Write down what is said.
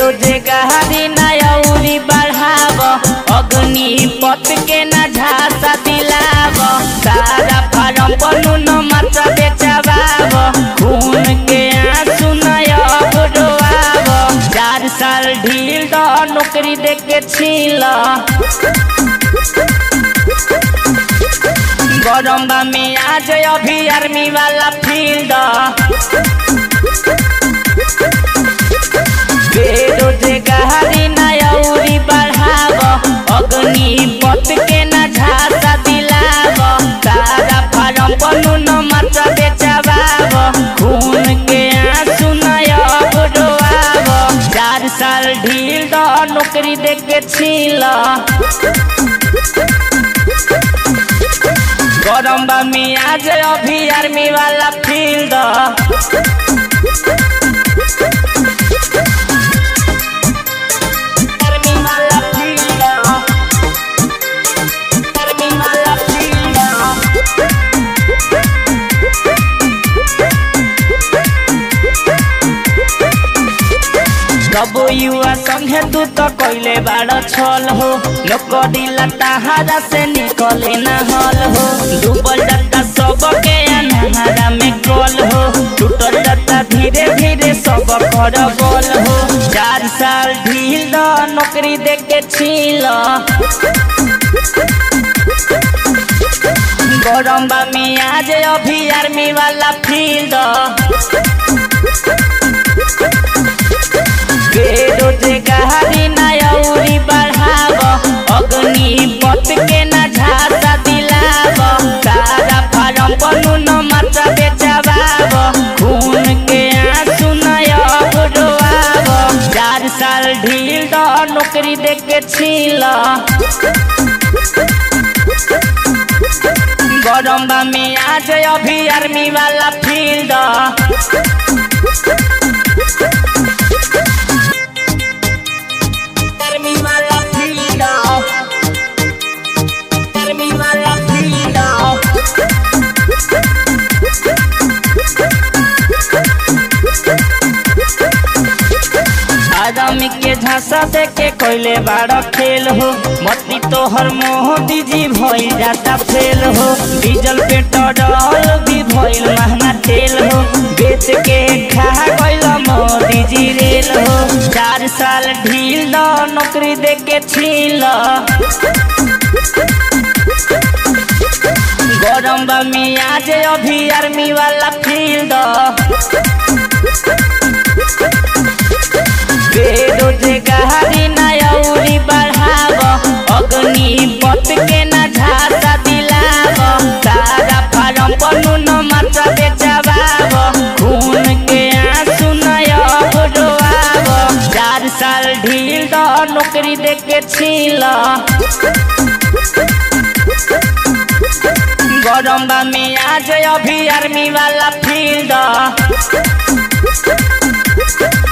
बेरोजगारी ना अउरी बढ़ाव अग्नि पथ के ना झांसा दिलाव सारा फारम पनु न मात्रा बेचवाव खून के आंसू नया बुडवाव चार साल ढील द नौकरी दे के छील गरम बा में आज अभी आर्मी वाला फील्ड बेरोजगारी ना अउरी बढ़ाव अग्नि पथ के ना झांसा दिलाव सारा फारम पनु न मात्रा बेचवाव खून के आंसू नया बुडवाव चार साल ढील द नौकरी दे के छील गरम बा में आज अभी आर्मी वाला फील्ड आर्मी वाला फील्ड आर्मी वाला फील्ड कबो युवा संगे तू तो कैले बाड़ छल हो नौकरी लताहारा से निकले न हल हो डूबल जाता सबके अनहारा में कल हो टूटल जाता धीरे धीरे सब कर बोल हो चार साल ढील द नौकरी दे के छील गरम बा में आज अभी आर्मी वाला फील्ड बेरोजगारी ना अउरी बढ़ाव अग्नि पथ के ना झांसा दिलाव सारा फारम पनु न मात्रा बेचवाव खून के आंसू नया बुडवाव चार साल ढील द नौकरी दे के छील गरम बा में आज अभी आर्मी वाला फील्ड आर्मी वाला फील्ड आर्मी वाला फील्ड आदमी के झांसा दे के कोइले बाड़ा खेल हो मती तोहर मोह दीजी भइल जाता फेल हो डीजल पेट्रोल भी भइल महंगा तेल हो बेच के खा गइल मोदी जी रेल हो चार साल ढील द नौकरी दे के छील गरम बा में आज अभी आर्मी वाला फील्ड बेरोजगारी ना अउरी बढ़ाव अग्नि पथ के ना झांसा दिलाव सारा फारम पनु न मात्रा बेचवाव खून के आंसू नया बुडवाव चार साल ढील द नौकरी दे के छील गरम बा में आज अभी आर्मी वाला फील्ड